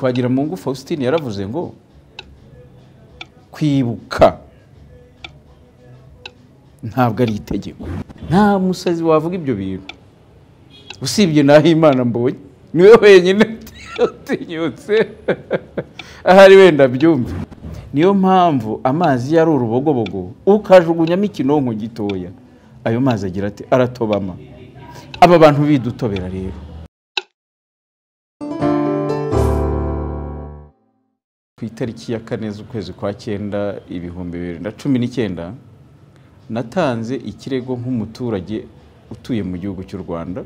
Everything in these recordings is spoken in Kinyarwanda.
twagira mungu faustin yaravuze ngo kwibuka ntabwo ari itegeko nta musazi wavuga ibyo bintu usibye naho imana mbonye niwe wenyine utinyutse ahari wenda byumve niyo mpamvu amazi yari urubogobogo ukajugunyamo ikinonko gitoya ayo mazi agira ati aratobama aba bantu bidutobera rero ku itariki ya kane z'ukwezi kwa cyenda ibihumbi bibiri na cumi n'icyenda natanze ikirego nk'umuturage utuye mu gihugu cy'u rwanda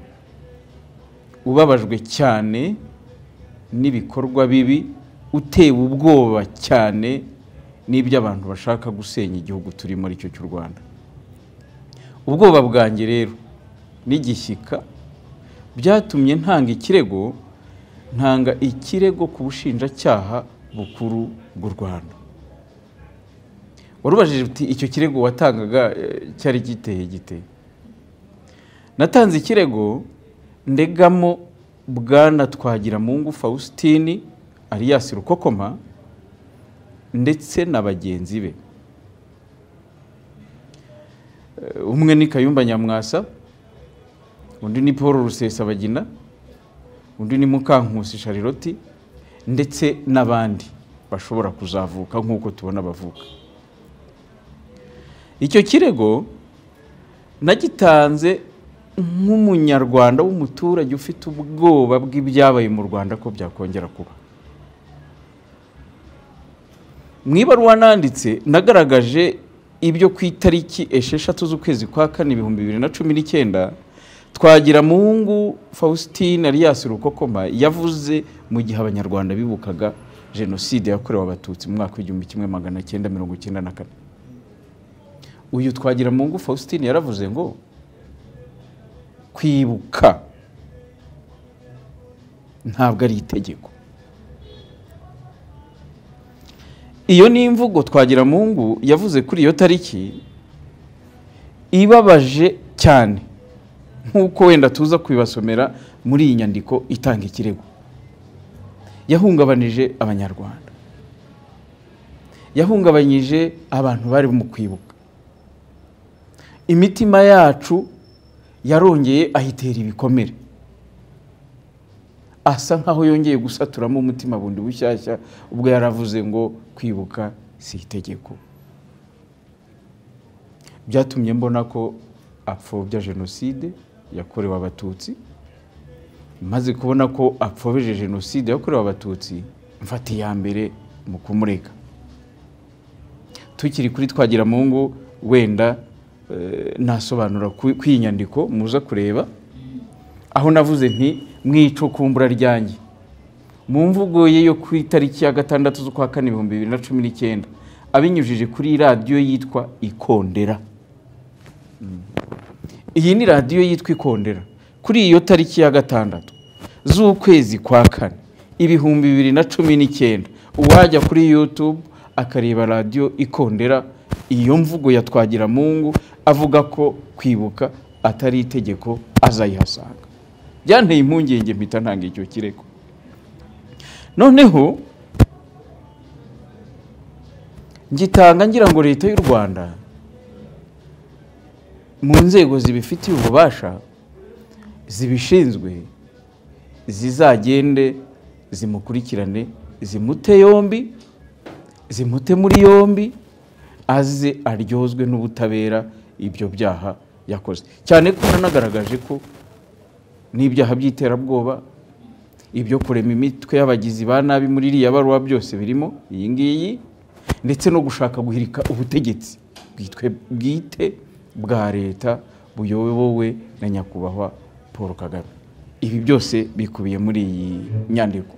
ubabajwe cyane n'ibikorwa bibi utewe ubwoba cyane n'iby'abantu bashaka gusenya igihugu turi muri cyo cy'u rwanda ubwoba bwanjye rero n'igishyika byatumye ntanga ikirego ntanga ikirego ku bushinjacyaha bukuru bw'u rwanda warubajije uti icyo kirego watangaga cyari giteye gite natanze ikirego ndegamo bwana twagiramungu fausitini Alias rukokoma ndetse na bagenzi be umwe ni kayumba nyamwasa undi ni paul rusesabagina undi ni mukankusi shariroti ndetse n'abandi bashobora kuzavuka nk'uko tubona bavuka icyo kirego nagitanze nk'umunyarwanda w'umuturage ufite ubwoba bw'ibyabaye mu rwanda ko byakongera kuba mu ibaruwa nanditse nagaragaje ibyo ku itariki esheshatu z'ukwezi kwa kane ibihumbi bibiri na cumi n'icyenda twagira mungu faustin Alias rukokoma yavuze mu gihe abanyarwanda bibukaga jenoside yakorewe abatutsi mu mwaka w'igihumbi kimwe magana cyenda mirongo icyenda na kane uyu twagira mungu faustin yaravuze ngo kwibuka ntabwo ari itegeko iyo ni imvugo twagira mungu yavuze kuri iyo tariki ibabaje cyane nk'uko wenda tuza kubibasomera muri iyi nyandiko itanga ikirego yahungabanije abanyarwanda yahungabanyije abantu bari mu kwibuka imitima yacu yarongeye ayitera ibikomere asa nkaho yongeye gusaturamo umutima bundi bushyashya ubwo yaravuze ngo kwibuka si itegeko byatumye mbona ko apfobya jenoside yakorewe abatutsi maze kubona ko apfobeje jenoside yakorewe abatutsi mfata iya mbere mu kumureka tukiri kuri twagira mu ngo wenda nasobanura ku iyi nyandiko muza kureba aho navuze nti mwicukumbura ryanjye mu mvugo ye yo ku itariki ya gatandatu z'ukwa kane ibihumbi bibiri na cumi n'icyenda abinyujije kuri radiyo yitwa ikondera iyi ni radiyo yitwa ikondera kuri iyo tariki ya gatandatu z'ukwezi kwa kane ibihumbi bibiri na cumi n'icyenda uwajya kuri yutube akareba radiyo ikondera iyo mvugo ya twagiramungu avuga ko kwibuka atari itegeko azayihasanga byanteye impungenge mpita ntanga icyo kirego noneho ngitanga ngira ngo leta y'u rwanda mu nzego zibifitiye ububasha zibishinzwe zizagende zimukurikirane zimute yombi zimute muri yombi aze aryozwe n'ubutabera ibyo byaha yakoze cyane ko nanagaragaje ko n'ibyaha by'iterabwoba ibyo kurema imitwe y'abagizi ba nabi muri iriya baruwa byose birimo iyi ngiyi ndetse no gushaka guhirika ubutegetsi bwite bwa leta buyobowe na nyakubahwa paul kagame ibi byose bikubiye muri iyi nyandiko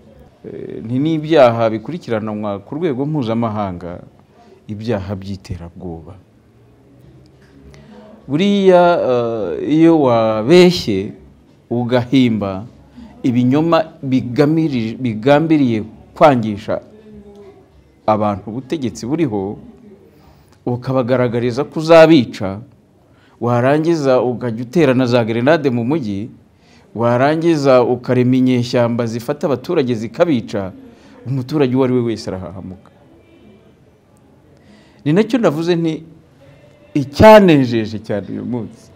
ni n'ibyaha bikurikiranwa ku rwego mpuzamahanga ibyaha by'iterabwoba buriya iyo wabeshye ugahimba ibinyoma bigambiriye kwangisha abantu ubutegetsi buriho ukabagaragariza ko uzabica warangiza ukajya uterana za gerenade mu mujyi warangiza ukarema inyeshyamba zifata abaturage zikabica umuturage uwo ari we wese arahahamuka ni nacyo navuze nti icyanejeje cyane uyu munsi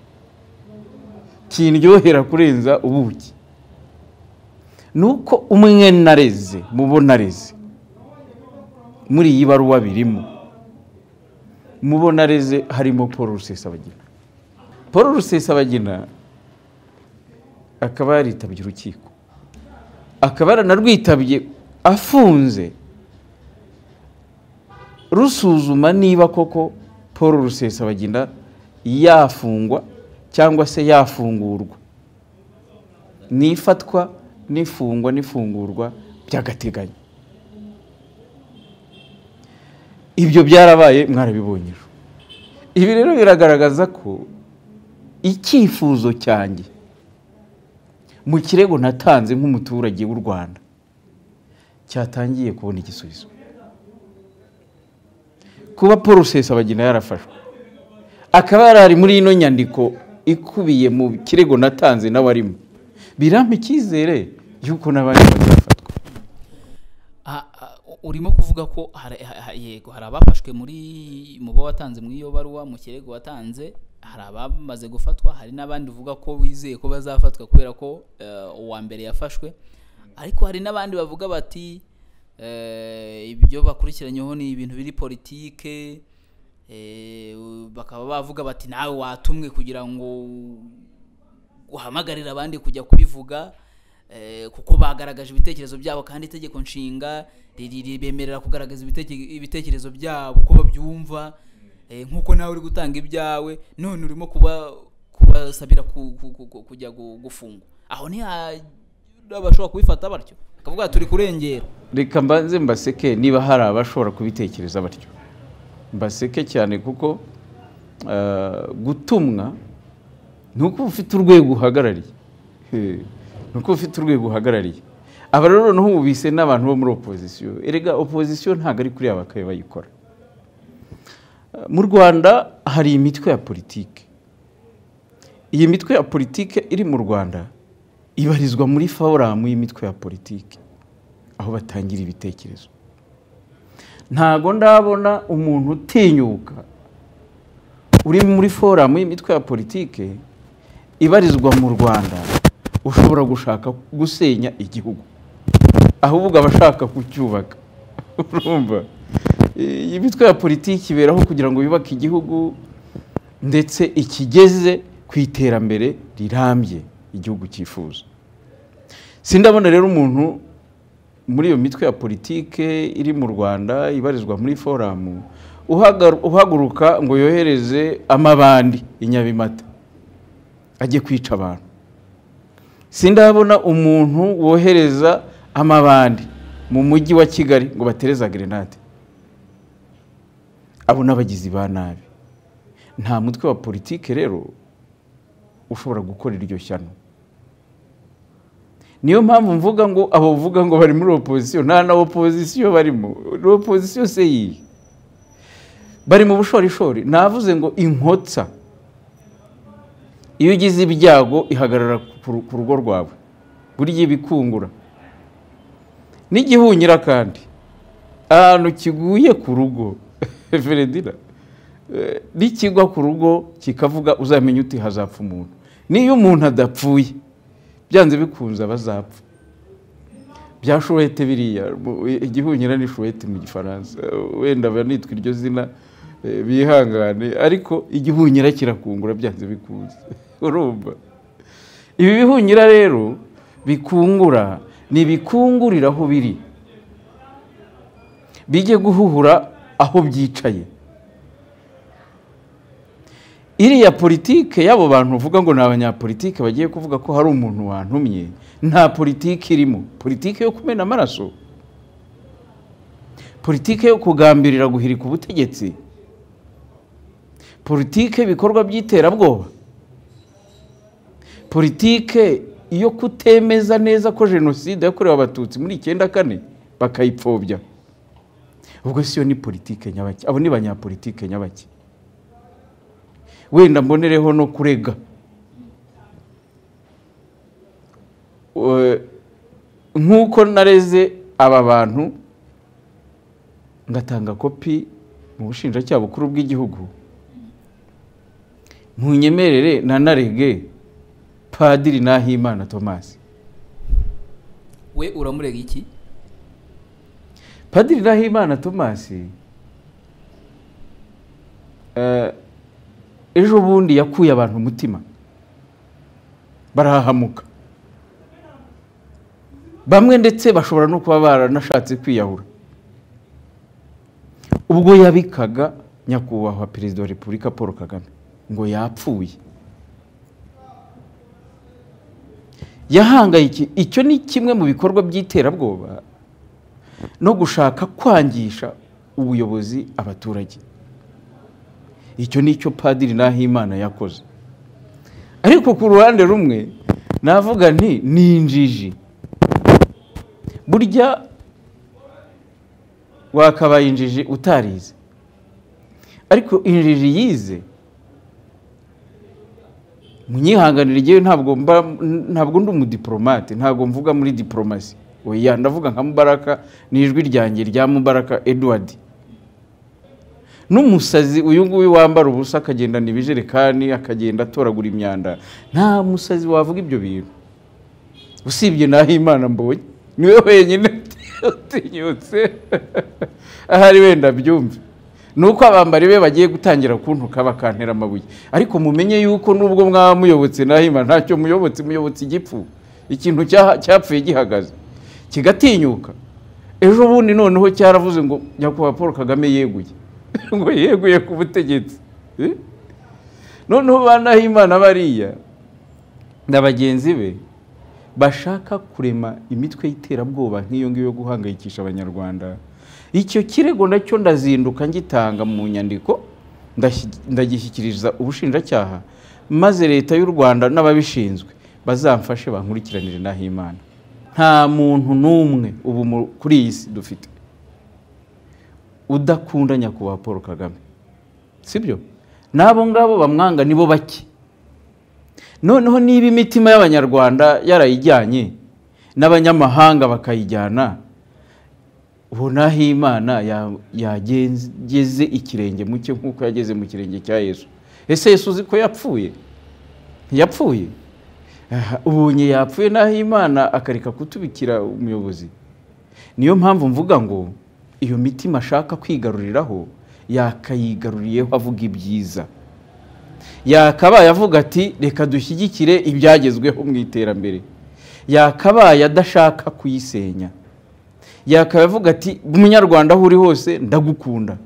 kindyohera kurenza ubuki ni uko umwe nareze mubo nareze muri iyi baruwa birimo mubo nareze harimo paul rusesabagina paul rusesabagina akaba yaritabye urukiko akaba yaranarwitabye afunze rusuzuma niba koko paul rusesabagina yafungwa cyangwa se yafungurwa n'ifatwa n'ifungwa n'ifungurwa by'agateganyo ibyo byarabaye mwarabiboneje ibi rero biragaragaza ko icyifuzo cyanjye mu kirego natanze nk'umuturage w'u rwanda cyatangiye kubona igisubizo kuba paul rusesabagina yarafashwe akaba yarari muri ino nyandiko ikubiye mu kirego natanze n'abarimo birampa icyizere y'uko n'abandi bazafatwa urimo kuvuga ko hari- ha- yego hari abafashwe muri mu bo watanze muri iyo baruwa mu kirego watanze hari abamaze gufatwa hari n'abandi uvuga ko wizeye ko bazafatwa kubera ko eh, uwa mbere yafashwe ariko hari n'abandi bavuga bati eh, ibyo bakurikiranyeho ni ibintu biri politike eh, bakaba bavuga bati nawe watumwe kugira ngo uhamagarira abandi kujya kubivuga eh, kuko bagaragaje ibitekerezo byabo kandi itegeko nshinga riri- ribemerera kugaragaza ibiteke- ibitekerezo byabo uko babyumva eh, nk'uko nawe uri gutanga ibyawe none urimo kuba kubasabira ku- ku- ku- ku- kujya gu- gufungwa aho ntibashobora kubifata batyo bakavuga bati, turi kurengera reka mbanze mbaseke niba hari abashobora kubitekereza batyo mbaseke cyane kuko ah, gutumwa ni uko uba ufite urwego uhagarariye Eh, ni uko uba ufite urwego uhagarariye aba rero noneho bise n'abantu bo muri opozisiyo erega opozisiyo ntabwo ari kuri aba bakabaye bayikora Ah, mu rwanda hari imitwe ya politike iyi mitwe ya politike iri mu rwanda ibarizwa muri foramu y'imitwe ya politike aho batangira ibitekerezo ntago ndabona umuntu utinyuka uri muri foramu y'imitwe ya politike ibarizwa mu rwanda ushobora gushaka gusenya igihugu ahubwo abashaka kucyubaka urumva iyi mitwe ya politiki iberaho kugira ngo yubake igihugu ndetse ikigeze ku iterambere rirambye igihugu cyifuza sindabona rero umuntu muri iyo mitwe ya politike iri mu rwanda ibarizwa muri foramu uhagar- uhaguruka ngo yohereze amabandi i nyabimata ajye kwica abantu sindabona umuntu wohereza amabandi mu mujyi wa kigali ngo batereza gerenade abo ni abagizi ba nabi nta mutwe wa politike rero ushobora gukora iryo shyano niyo mpamvu mvuga ngo abo bavuga ngo bari muri opozisiyo nta na opozisiyo barimo ni opozisiyo se yihe bari mu bushorishori navuze ngo inkotsa iyo ugize ibyago ihagarara ku ru- ku rugo rwawe burya ibikungura n'igihunyira kandi ahantu kiguye ku rugo feredina eh, nikigwa ku rugo kikavuga uzamenye uti hazapfa umuntu niyo umuntu adapfuye byanze bikunze abazapfa bya showete biriya mu- igihunyira ni showete mu gifaransa wenda banitwa iryo zina eh, bihangane ariko igihunyira kirakungura byanze bikunze urumva ibi bihunyira rero bikungura ni bikungurira aho biri bijye guhuhura aho byicaye iriya politike y'abo bantu uvuga ngo ni abanyapolitike bagiye kuvuga ko hari umuntu wantumye nta politike irimo politike yo kumena amaraso politike yo kugambirira guhirika ubutegetsi politike ibikorwa by'iterabwoba politike yo kutemeza neza ko jenoside yakorewe abatutsi muri icyenda kane bakayipfobya ubwo siyo ni politike nyabaki abo ni banyapolitike nyabaki wenda mbonereho no kurega Eh, nk'uko nareze aba bantu ngatanga kopi mu bushinjacyaha bukuru bw'igihugu ntunyemerere nanarege padiri nahimana tomasi we uramurega iki padiri nahimana tomasi eh, ejo bundi yakuye abantu umutima barahahamuka bamwe ndetse bashobora no kuba baranashatse kwiyahura ubwo yabikaga nyakubahwa perezida wa repubulika paul kagame ngo yapfuye yahangayiki icyo ni kimwe mu bikorwa by'iterabwoba no gushaka kwangisha ubuyobozi abaturage icyo ni cyo padiri nahimana yakoze ariko ku ruhande rumwe navuga nti ni injiji burya wakabaye injiji utarize ariko injiji yize munyihanganira igihe ntabwo mba ntabwo ndi umudiporomate ntabwo mvuga muri diporomasi oya ndavuga nka mubaraka ni ijwi ryanjye rya mubaraka edward n'umusazi uyu nguyu wambara ubusa akagendana ibijerekani akagenda atoragura imyanda nta musazi wavuga ibyo bintu usibye naho imana mbonye niwe wenyine utinyutse ahari wenda byumve ni uko abambari be bagiye gutangira kuntuka bakantera amabuye ariko mumenye yuko nubwo mwaba muyobotse naho imana ntacyo muyobotse muyobotse igipfu ikintu cyaha- cyapfuye gihagaze kigatinyuka ejo bundi noneho cyaravuze ngo nyakubahwa paul kagame yeguye ngo yeguye ku butegetsi Eh? noneho ba nahimana bariya na bagenzi be bashaka kurema imitwe y'iterabwoba nk'iyo ngiyo yo guhangayikisha abanyarwanda icyo kirego nacyo ndazinduka ngitanga mu nyandiko ndashyi- ndagishyikiriza ubushinjacyaha maze leta y'u rwanda n'ababishinzwe bazamfashe bankurikiranire nahimana nta muntu n'umwe ubu mu- kuri iyi si dufite udakunda nyakubahwa paul kagame sibyo n'abo ngabo bamwanga nibo bake noneho niba imitima y'abanyarwanda yarayijyanye n'abanyamahanga bakayijyana ubu naho imana ya- yageze ikirenge mu cye nk'uko yageze mu kirenge cya yesu ese yesu uzi ko yapfuye ntiyapfuye Aha, ubonye yapfuye naho imana akareka kutubikira umuyobozi niyo mpamvu mvuga ngo iyo mitima ashaka kwigaruriraho yakayigaruriyeho avuga ibyiza yakabaye avuga ati reka dushyigikire ibyagezweho mu iterambere yakabaye adashaka kuyisenya yakabaye avuga ati munyarwanda aho uri hose ndagukunda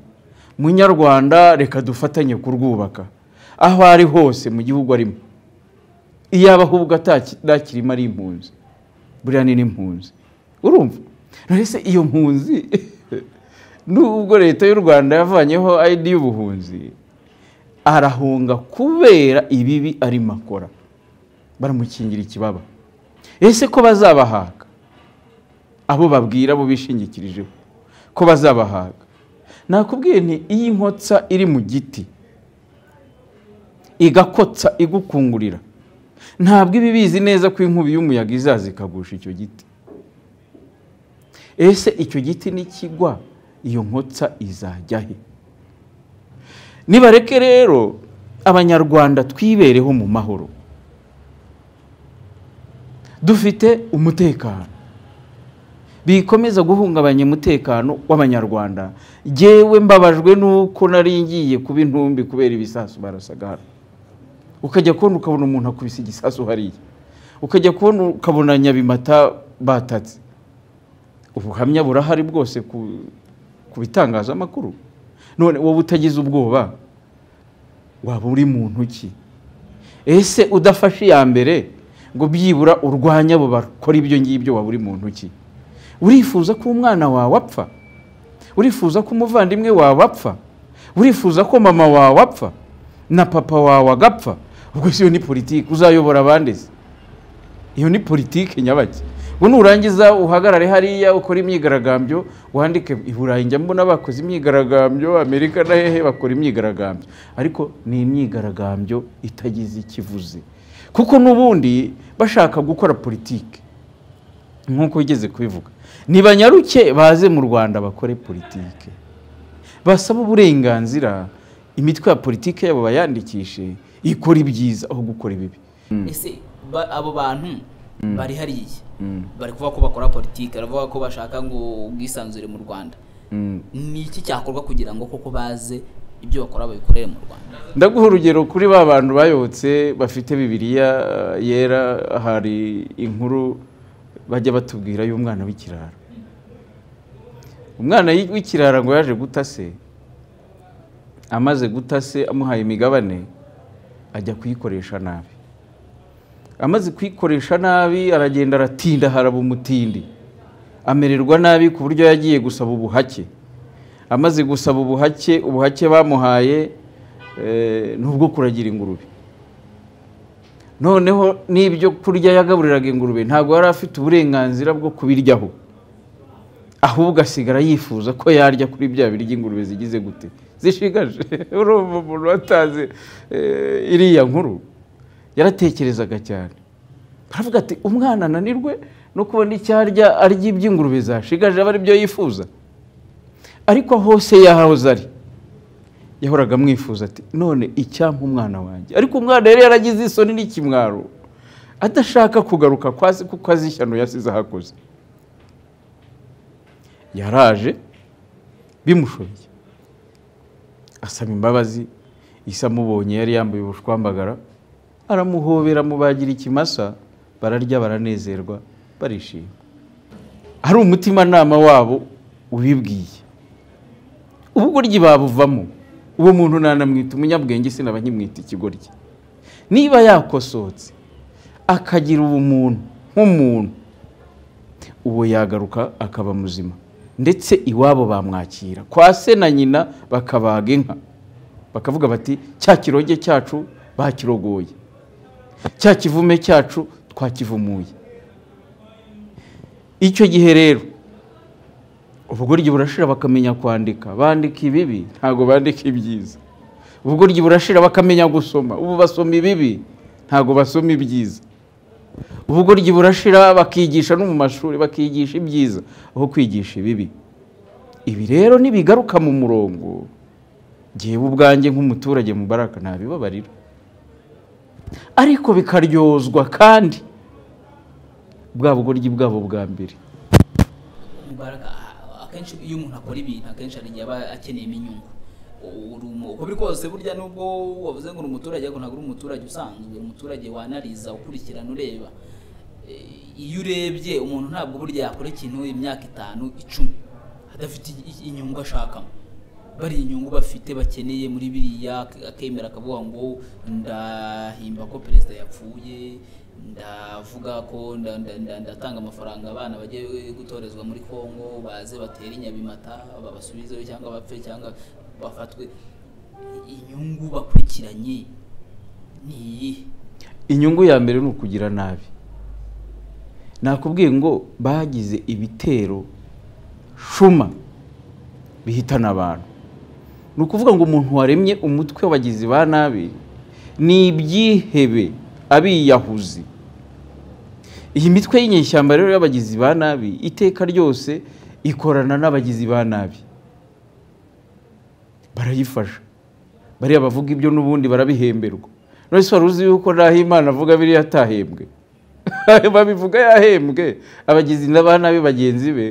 munyarwanda reka dufatanye kurwubaka aho ari hose mu gihugu arimo iyaba ahubwo ataki- ntakirimo ari impunzi buriya ni n'impunzi urumva rese iyo mpunzi nubwo leta y'u rwanda yavanyeho ayidi y'ubuhunzi arahunga kubera ibibi arimo akora baramukingira ikibaba ese ko bazabahaga abo babwira abo bishingikirijeho ko bazabahaga nakubwiye nti iyi nkotsa iri mu giti igakotsa igukungurira ntabwo iba ibizi neza ko inkubi y'umuyaga izaza ikagusha icyo giti ese icyo giti nikigwa iyo nkotsa izajya he nibareke rero abanyarwanda twibereho mu mahoro dufite umutekano bikomeza guhungabanya umutekano w'abanyarwanda jyewe mbabajwe n'uko nari ngiye kuba intumbi kubera ibisasu barasaga hano ukajya kubona ukabona umuntu akubise igisasu hariya ukajya kubona ukabona nyabimata batatse ubuhamya burahari bwose ku, ku bitangazamakuru none wowe utagize ubwoba waba uri mu ntoki ese udafashe iya mbere ngo byibura urwanye abo bakora ibyo ngibyo waba uri mu ntoki urifuza ko umwana wawe apfa urifuza ko umuvandimwe wawe apfa urifuza ko mama wawe apfa na papa wawe agapfa ubwo si iyo ni politiki uzayobora abandi se iyo ni politiki nyabaki ngo nurangiza uhagarare hariya ukora imyigaragambyo wandike i burayi njya mbona bakoze imyigaragambyo amerika na hehe bakora imyigaragambyo ariko ni imyigaragambyo itagize ikivuze kuko n'ubundi bashaka gukora politiki nk'uko wigeze kubivuga ntibanyaruke baze mu rwanda bakore politiki basaba uburenganzira imitwe ya politiki yabo bayandikishe ikora ibyiza aho gukora ibibi ese ba- abo bantu bari hariya bari kuvuga ko bakora politiki baravuga ko bashaka ngo ubwisanzure mu rwanda Mm. ni iki cyakorwa kugira ngo koko baze ibyo bakora babikorere mu rwanda ndaguha urugero kuri ba bantu bayotse bafite bibiliya eh, yera hari inkuru bajya batubwira y'umwana w'ikirara umwana y- w'ikirara ngo yaje guta se amaze guta se amuhaye imigabane ajya kuyikoresha nabi amaze kuyikoresha nabi aragenda aratinda haraba umutindi amererwa nabi ku buryo yagiye gusaba ubuhake amaze gusaba ubuhake ubuhake bamuhaye eh, ni ubwo kuragira ingurube noneho n'ibyo kurya yagaburiraga ingurube ntabwo yari afite uburenganzira bwo kubiryaho ahubwo asigara yifuza ko yarya kuri bya biryo ingurube zigize gute zishigaje urumva umuntu watazi eh, iriya nkuru yaratekerezaga cyane aravuga ati umwana ananirwe no kubona icyo arya arya iby'ingurube zashigaje aba ari byo yifuza ariko hose yahoze ari yahoraga amwifuza ati none icyampa umwana wanjye ariko umwana yari yaragize isoni n'ikimwaro adashaka kugaruka kwa se kuko azi ishyano yasize ahakoze yaraje bimushobeye asaba imbabazi isa amubonye yari yambaye ubushwambagara aramuhobera amubagira ikimasa bararya baranezerwa barishima hari umutimanama wabo ubibwiye ubugoryi babuvamo uwo muntu nanamwita umunyabwenge sinaba nkimwita ikigoryi niba yakosotse akagira ubumuntu nk'umuntu uwo yagaruka akaba muzima ndetse iwabo bamwakira kwa se na nyina bakabaga inka bakavuga bati cya kiroge cyacu bakirogoye cya kivume cyacu twakivumuye icyo gihe rero ubugoryi burashira bakamenya kwandika bandika ibibi ntabwo bandika ibyiza ubugoryi burashira bakamenya gusoma ubu basoma ibibi ntabwo basoma ibyiza ubugoryi burashira bakigisha no mu mashuri bakigisha ibyiza aho kwigisha ibibi ibi rero nibigaruka mu murongo ngewe ubwanjye nk'umuturage mubaraka ntabibabarira ariko bikaryozwa kandi bwa bugoryi bwabo bwa mbere Mubaraka, a- akenshi iyo umuntu akora ibintu akenshi hari igihe aba akeneyemo inyungu U- uri umu- uko biri kose burya nubwo wavuze ngo uri umuturage ariko ntabwo uri umuturage usanzwe uri umuturage wanariza ukurikirana ureba E, iyo urebye umuntu ntabwo burya yakora ikintu imyaka itanu icumi adafite i- i- inyungu ashakamo bari inyungu bafite bakeneye muri biriya ak- akemera akavuga ngo ndahimba ko perezida yapfuye ndavuga ko nda- nda- nda- ndatanga amafaranga abana bajye gutorezwa muri Kongo baze batere inyabimata babasubizeyo cyangwa bapfe cyangwa bafatwe inyungu bakurikiranye ni iyihe inyungu ya mbere ni ukugira nabi nakubwiye ngo bagize ibitero shuma bihitana abantu ni ukuvuga ngo umuntu waremye umutwe w'abagizi ba nabi ni ibyihebe abiyahuzi iyi mitwe y'inyeshyamba rero y'abagizi ba nabi iteka ryose ikorana n'abagizi ba nabi barayifasha bariya bavuga ibyo n'ubundi barabihemberwa none se wari uzi yuko n'aho imana avuga biriya atahembwe babivuga yahembwe abagizi ba nabi bagenzi be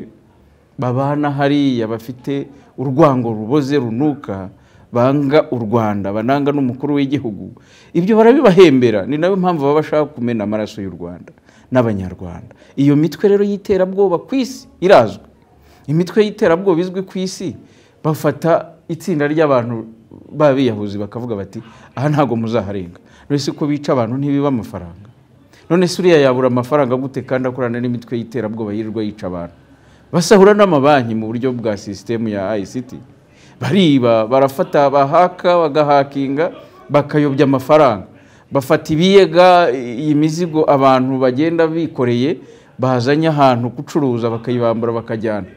babana hariya bafite urwango ruboze runuka banga u rwanda bananga n'umukuru w'igihugu ibyo barabibahembera ni nayo mpamvu baba bashaka kumena amaraso y'u rwanda n'abanyarwanda iyo mitwe rero y'iterabwoba ku isi irazwi imitwe y'iterabwoba izwi ku isi bafata itsinda ry'abantu b'abiyahuzi bakavuga bati aha ntabwo muzaharenga none se ko bica abantu ntibiba amafaranga none se uriya yabura amafaranga gute kandi akorana n'imitwe y'iterabwoba yirirwa yica abantu basahura n'amabanki mu buryo bwa sisitemu ya ICT bariba barafata bahaka bagahakinga bakayobya amafaranga bafata ibiyega iyi mizigo abantu bagenda bikoreye bazanye ahantu gucuruza bakayibambura bakajyana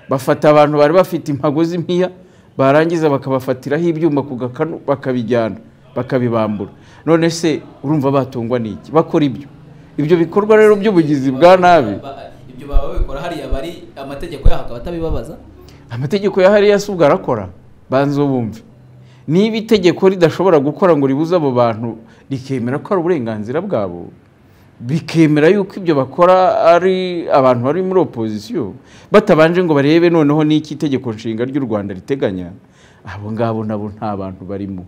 bafata abantu bari bafite impago z'impiya barangiza bakabafatiraho ibyuma ku gakanu bakabijyana bakabibambura none se urumva batungwa n'iki bakora ibyo ibyo bikorwa rero by'ubugizi bwa nabi Ba- ibyo baba babikora hariya bari amategeko yaho akaba atabibabaza amategeko ya hariya si ubwo arakora banza bumve niba itegeko ridashobora gukora ngo ribuze abo bantu rikemera ko ari uburenganzira bwabo bikemera yuko ibyo bakora ari abantu bari muri opozisiyo batabanje ngo barebe noneho n'iki itegeko nshinga ry'u rwanda riteganya abo ngabo nabo nta bantu barimo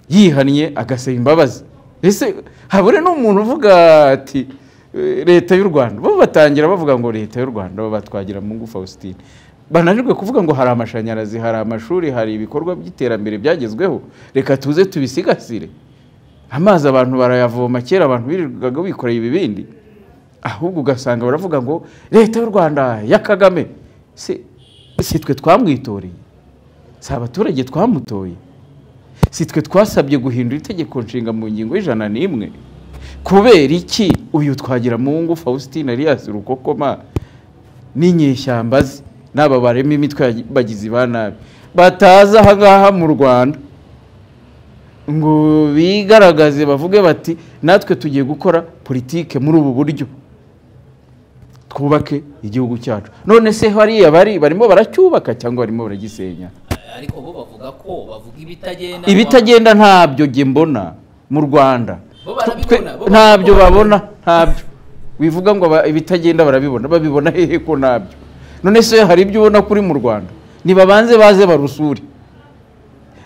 yihannye agasaba imbabazi ese habure n'umuntu uvuga ati "Eh, leta y'u rwanda bo batangira bavuga ngo leta y'u rwanda batwagira mungu faustin bananirwe kuvuga ngo hari amashanyarazi hari amashuri hari ibikorwa by'iterambere byagezweho reka tuze tubisigasire amazi abantu barayavoma kera abantu birirwaga bikoreye ibibindi ahubwo ugasanga baravuga ngo leta y'u rwanda ya kagame si si twe twamwitoreye si abaturage twamutoye si twe twasabye guhindura itegeko nshinga mu ngingo y'ijana n'imwe kubera iki uyu twagira mungu faustin arias rukokoma n'inyeshyamba ze n'aba barema imitwe ya bagizi ba nabi bataza aha ngaha mu rwanda ngo bigaragaze bavuge bati natwe tugiye gukora politike muri ubu buryo twubake igihugu cyacu none se hariya bari barimo baracyubaka cyangwa barimo baragisenya ariko bo bavuga ko bavuga ibitagenda ibitagenda ntabyo njye mbona mu rwanda Bo barabibona, Twe- bo barabibona. ntabyo babona ntabyo wivuga ngo aba- ibitagenda barabibona babibona hehe ko ntabyo none se hari ibyo ubona kuri mu rwanda ntibabanze baze barusure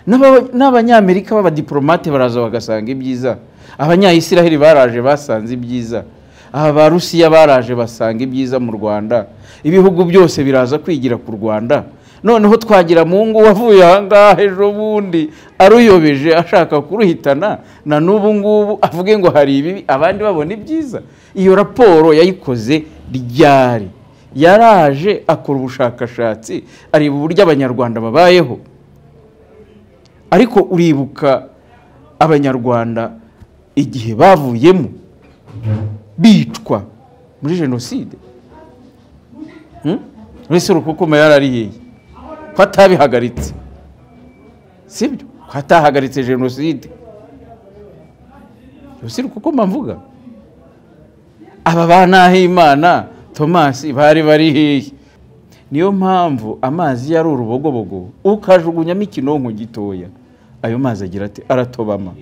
N'aba- n'abanyamerika b'abadiporomate baraza bagasanga ibyiza abanyayisiraheli baraje basanze ibyiza abarusiya baraje basanga ibyiza mu rwanda ibihugu byose biraza kwigira ku rwanda noneho twagira mungu wavuye ahangaha ejo bundi aruyobeje ashaka kuruhitana na n'ubu ngubu avuge ngo hari ibibi abandi babona ibyiza iyo raporo yayikoze ryari yaraje akora ubushakashatsi areba uburyo abanyarwanda babayeho ariko uribuka abanyarwanda igihe bavuyemo bicwa muri jenoside Hmm? mbese urukukuma yarariheye ko atabihagaritse sibyo ko atahagaritse jenoside si urukukuma mvuga aba banahimana tomasi bari bari hehe niyo mpamvu amazi yari urubogobogo ukajugunyamo ikinonko gitoya ayo mazi agira ati aratobama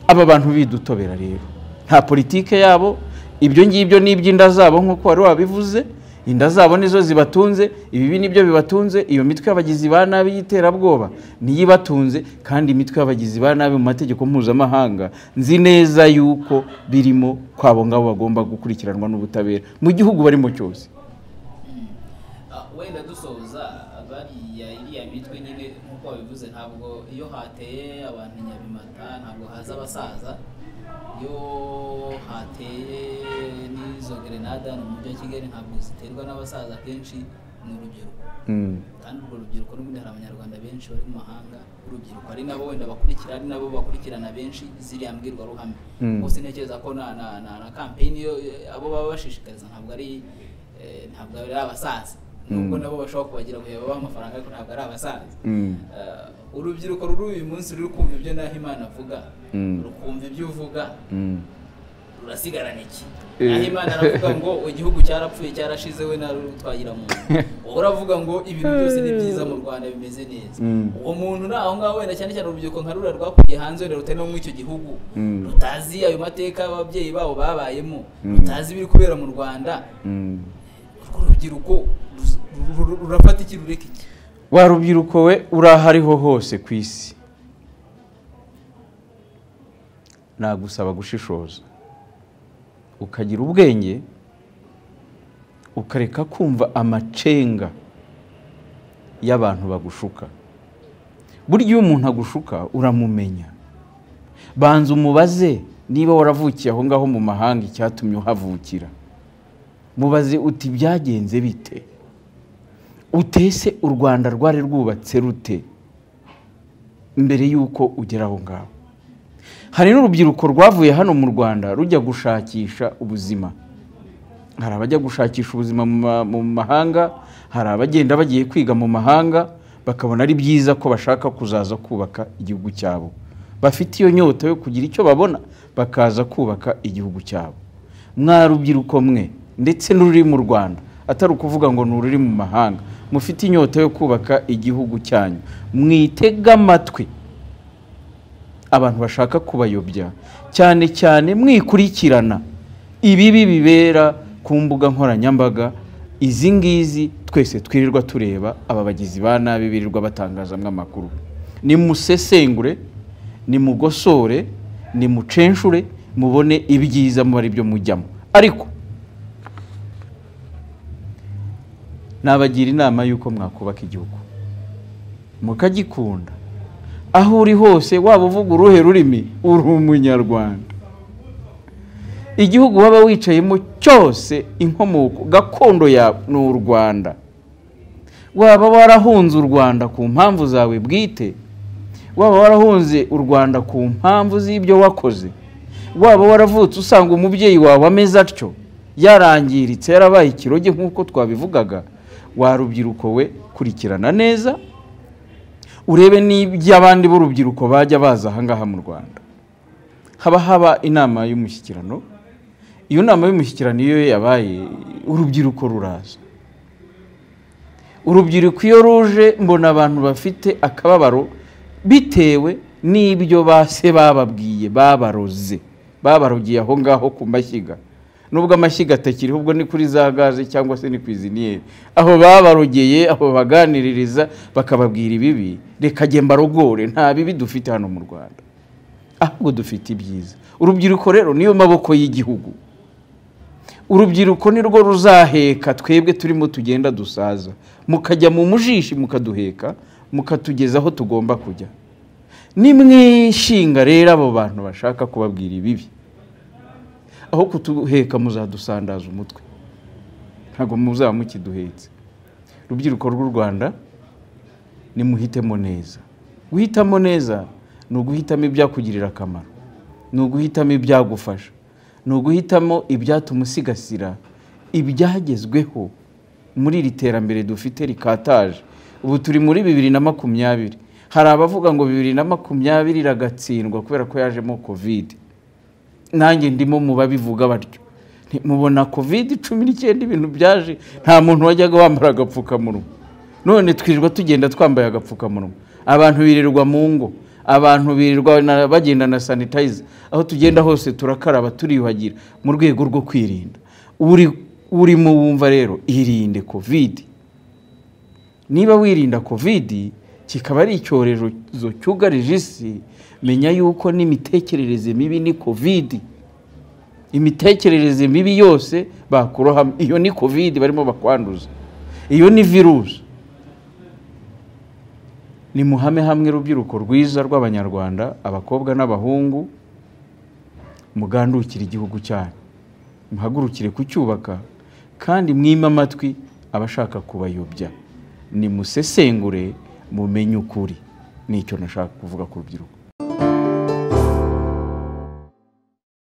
aba bantu bidutobera rero nta politike yabo ibyo ngibyo ni iby'inda zabo nk'uko wari wabivuze inda zabo nizo zibatunze ibibi nibyo bibatunze iyo mitwe y'abagizi ba nabi y'iterabwoba niyo ibatunze kandi imitwe y'abagizi ba nabi mu mategeko mpuzamahanga nzi neza yuko birimo ko abo ngabo bagomba gukurikiranwa n'ubutabera mu gihugu barimo cyose Ah, wenda dusoza bariya iriya mitwe nyine nk'uko babivuze ntabwo iyo hateye abantu nyabimata ntabwo haza abasaza iyo hateye n'izo gerenada mu mujyi wa kigali ntabwo ziterwa n'abasaza akenshi ni urubyiruko Mm. kandi urwo rubyiruko n'ubundi hari abanyarwanda benshi bari mu mahanga urubyiruko ari nabo wenda bakurikira ari nabo bakurikirana benshi ziriya mbwirwaruhame Mm. gusa ntekereza ko na na na, na campaign yo eh, abo baba bashishikariza ntabwo ari eh, ntabwo ari abasaza nubwo nabo bashobora kubagira ngo babahe amafaranga ariko ntabwo ari abasaza Mm. Eh, urubyiruko ruri uyu munsi ruri kumva ibyo Nahimana avuga Mm. rukumva ibyo uvuga Mm. rurasigarana iki Eh. aho imana aravuga ngo igihugu cyarapfuye cyarashize we nawe twagira muntu wowe uravuga ngo ibintu byose ni byiza mu rwanda bimeze neza Mm. uwo muntu ni aho ngaho wenda cyane cyane urubyiruko nka rura rwakuriye hanze wenda rutari no muri icyo gihugu Mm. rutazi ayo mateka ababyeyi babo babayemo Mm. rutazi ibiri kubera mu rwanda Mm. urwo rubyiruko ruz- ru- ru- rurafata iki rureka iki wa rubyiruko we uri aho ariho hose ku isi nagusaba gushishoza ukagira ubwenge ukareka kumva amacenga y'abantu bagushuka burya iyo umuntu agushuka uramumenya banza umubaze niba waravukiye aho ngaho mu mahanga icyatumye uhavukira mubaze uti byagenze bite utese u rwanda rwari rwubatse rute mbere y'uko ugera aho ngaho hari n'urubyiruko rwavuye hano mu rwanda rujya gushakisha ubuzima hari abajya gushakisha ubuzima mu ma- mu mahanga hari abagenda bagiye kwiga mu mahanga bakabona ari byiza ko bashaka kuzaza kubaka igihugu cyabo bafite iyo nyota yo kugira icyo babona bakaza kubaka igihugu cyabo mwa rubyiruko mwe ndetse n'ururi mu rwanda atari ukuvuga ngo ni ururi mu mahanga mufite inyota yo kubaka igihugu cyanyu mwitega amatwi abantu bashaka kubayobya cyane cyane mwikurikirana ibibi bibera ku mbuga nkoranyambaga izi ngizi twese twirirwa tureba aba bagizi ba nabi birirwa batangazamo amakuru nimusesengure nimugosore nimucenshure mubone ibyiza muba ari byo mujyamo ariko nabagira inama y'uko mwakubaka igihugu mukagikunda aho uri hose waba uvuga uruhe rurimi uri umunyarwanda igihugu waba wicayemo cyose inkomoko gakondo yawe ni u rwanda waba warahunze u rwanda ku mpamvu zawe bwite waba warahunze u rwanda ku mpamvu z'ibyo wakoze waba waravutse usanga umubyeyi wawe ameze atyo yarangiritse yarabaye ikiroge nk'uko twabivugaga warubyiruko we kurikirana neza urebe n'iby'abandi b'urubyiruko bajya baza aha ngaha mu rwanda haba haba inama y'umushyikirano iyo nama y'umushyikirano iyo yabaye urubyiruko ruraza urubyiruko iyo ruje mbona abantu bafite akababaro bitewe n'ibyo base bababwiye babaroze babarogiye aho ngaho ku mashyiga nubwo amashyiga atakiriho ubwo ni kuri za gaze cyangwa se ni ku iziniyeri aho babarogeye aho baganiririza bakababwira ibibi reka jye mbarogore nta bibi dufite hano mu rwanda ahubwo dufite ibyiza urubyiruko rero niyo maboko y'igihugu urubyiruko ni rwo ruzaheka twebwe turimo tugenda dusaza mukajya mu mujishi mukaduheka mukatugeza aho tugomba kujya ni mwishinga rero abo bantu bashaka kubabwira ibibi aho kutuheka muzadusandaza umutwe ntabwo muzaba mukiduhetse urubyiruko rw'u rwanda nimuhitemo neza guhitamo neza ni uguhitamo ibyakugirira akamaro ni uguhitamo ibyagufasha ni uguhitamo ibyatuma usigasira ibyagezweho muri iri terambere dufite rikataje ubu turi muri bibiri na makumyabiri hari abavuga ngo bibiri na makumyabiri iragatsindwa kubera ko yajemo kovide nanjye ndimo mu babivuga batyo mubona kovide cumi n'icyenda ibintu byaje nta muntu wajyaga wambara agapfukamunwa none twirirwa tugenda twambaye agapfukamunwa abantu birirwa mu ngo abantu birirwa bagenda na sanitayiza aho tugenda hose turakaraba turiyuhagira mu rwego rwo kwirinda urimo wumva rero irinde kovide niba wirinda kovide kikaba ari icyorezo cyugarije isi menya yuko n'imitekerereze mibi ni kovidi imitekerereze mibi yose bakurohamo iyo ni kovidi barimo bakwanduza iyo ni virusi ni muhame hamwe urubyiruko rwiza rw'abanyarwanda abakobwa n'abahungu mugandukire igihugu cyanyu muhagurukire kucyubaka kandi mwime amatwi abashaka kubayobya ni musesengure mumenye ukuri nicyo nashaka kuvuga ku rubyiruko